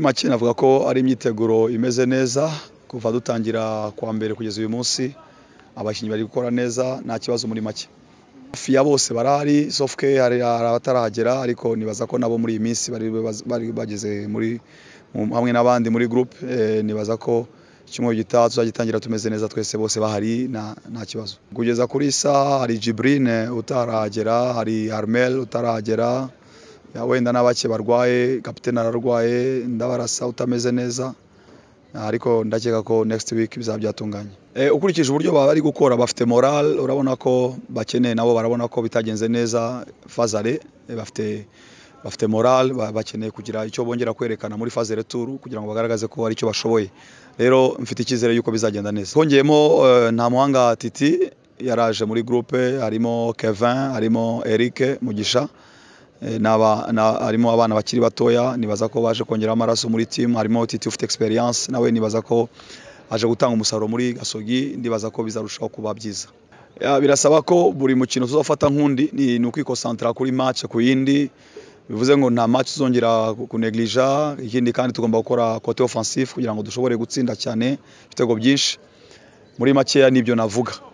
make navuga ko ari imyiteguro imeze neza kuva dutangira kwa mbere kugeza uyu munsi abakinnyi bari gukora neza nta kibazo muri make hafi ya bose barahari sofuke hari abatarahagera ariko nibaza ko nabo muri iyi minsi bari bari bageze muri mu- hamwe n'abandi muri groupe eh, nibaza ko icyumweru gitaha tuzagitangira tumeze neza twese bose bahari nta- nta kibazo kugeza kuri iyi saha hari jibrine utarahagera hari armel utarahagera ya wenda na bake barwaye kapitene ararwaye ndabarasa utameze neza ariko ndakeka ko next week bizaba byatunganye e, ukurikije uburyo baba bari gukora bafite moral urabona ko bakeneye nabo barabona ko bitagenze neza fazare e, bafite bafite moral ba- bakeneye kugira icyo bongera kwerekana muri phase retour kugira ngo bagaragaze ko ari icyo bashoboye rero mfite icyizere yuko bizagenda neza hongeyemo eh, nta muhanga titi yaraje muri groupe harimo Kevin harimo Eric Mugisha Eh, naba na- harimo abana bakiri batoya nibaza ko baje kongera amaraso muri team harimo Titi ufite experience nawe nibaza ko aje gutanga umusaruro muri Gasogi ndibaza ko bizarushaho kuba byiza Ya, birasaba ko buri mukino tuzafata nk'undi ni ni ukwikosantara kuri match ku yindi bivuze ngo nta match tuzongera kuneglija ikindi kandi tugomba gukora côté offensif kugira ngo dushobore gutsinda cyane ibitego byinshi muri makeya nibyo navuga